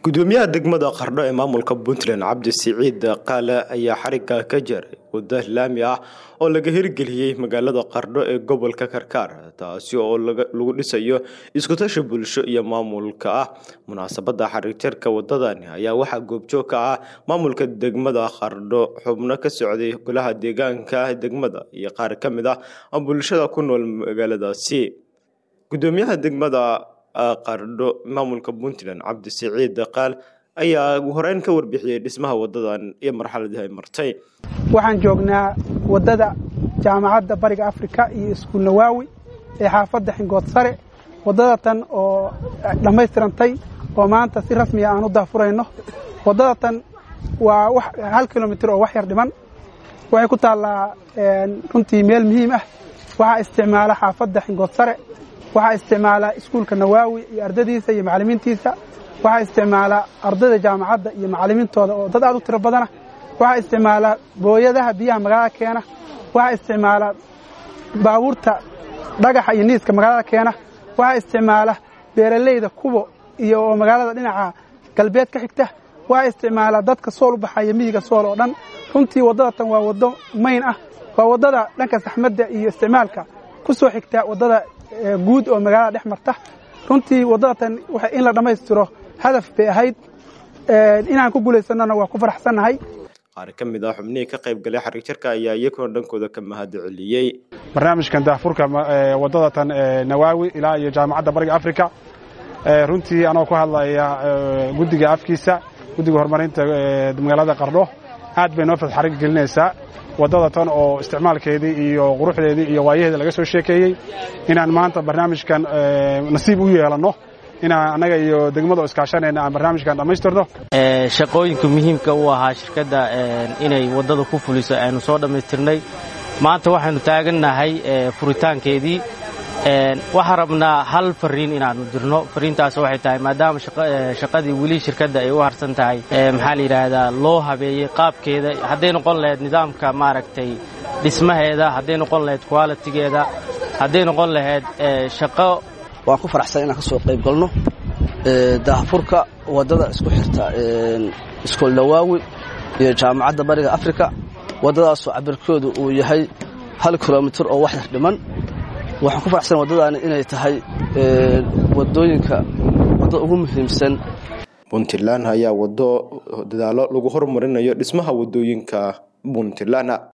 gudoomiyaha degmada qardho ee maamulka puntland cabdi siciid qaale ayaa xarigga ka jaray waddo laami ah oo laga hirgeliyey magaalada qardho ee gobolka karkaar taasi oo lagu dhisayo iskutashi bulsho iyo maamulka ah munaasabada xarigjirka wadadani ayaa waxaa goobjoog ka ah maamulka degmada qardho xubno ka socday golaha deegaanka degmada iyo qaar ka mid ah bulshada ku nool magaaladaasi gudoomiyaha degmada qardho maamulka puntland cabdi siciid qaal ayaa horeyn ka warbixiyey dhismaha wadadan iyo marxaladii ay martay waxaan joognaa waddada jaamacadda bariga afrika iyo iskuul nawaawi ee xaafadda xingood sare waddada tan oo dhammaystirantay oo maanta si rasmiya aan u daafurayno waddada tan waa hal kilomitir oo wax yar dhiman waxay ku taallaa runtii meel muhiim ah waxaa isticmaala xaafadda xingood sare waxaa isticmaala iskuulka nawaawi iyo ardadiisa iyo macallimiintiisa waxaa isticmaala ardayda jaamacadda iyo macallimiintooda oo dad aad u tiro badana waxaa isticmaala booyadaha biyaha magaalada keena waxaa isticmaala baabuurta dhagaxa iyo niiska magaalada keena waxaa isticmaala beeralayda kubo iyo oo magaalada dhinaca galbeed ka xigta waxaa isticmaala dadka sool u baxaya miyiga sool oo dhan runtii waddada tan waa waddo mayn ah waa waddada dhanka saxmadda iyo isticmaalka ku soo xigta waddada guud oo magaalada dhex marta runtii waddada tan in la dhammaystiro hadaf bay ahayd inaan ku guulaysannona waa ku faraxsannahay qaar ka mid ah xubnihii ka qayb galay xarigjirka ayaa iyaguna dhankooda ka mahad celiyey barnaamijkan daafurka waddada tan nawaawi ilaa iyo jaamacadda bariga afrika runtii anoo ku hadlaya guddiga afkiisa guddiga horumarinta magaalada qardho aad bay noo fadxarig gelinaysaa waddada tan oo isticmaalkeedii iyo quruxdeedii iyo waayaheeda laga soo sheekeeyey inaan maanta barnaamijkan nasiib u yeelanno inaan annaga iyo degmada iskaashanayna aan barnaamijkan dhammaystirno shaqooyinka muhiimka u ahaa shirkadda inay waddada ku fuliso aynu soo dhammaystirnay maanta waxaynu taagannahay furitaankeedii waxaan rabnaa hal fariin inaannu dirno fariintaas waxay tahay maadaama shaqadii weli shirkadda ay u harsan tahay maxaa la yidhaahdaa loo habeeyey qaabkeeda hadday noqon lahayd nidaamka maaragtay dhismaheeda hadday noqon lahayd qualitigeeda hadday noqon lahayd shaqo waan ku faraxsan inaan ka soo qayb galno daahfurka waddada isku xirta iskool nawaawi iyo jaamacadda bariga afrika waddadaasoo cabirkoodu uu yahay hal kilomitir oo wax yar dhiman waxaan ku faraxsan waddadaani inay tahay waddooyinka waddada ugu muhiimsan puntland ayaa waddo dadaalo lagu horumarinayo dhismaha waddooyinka puntland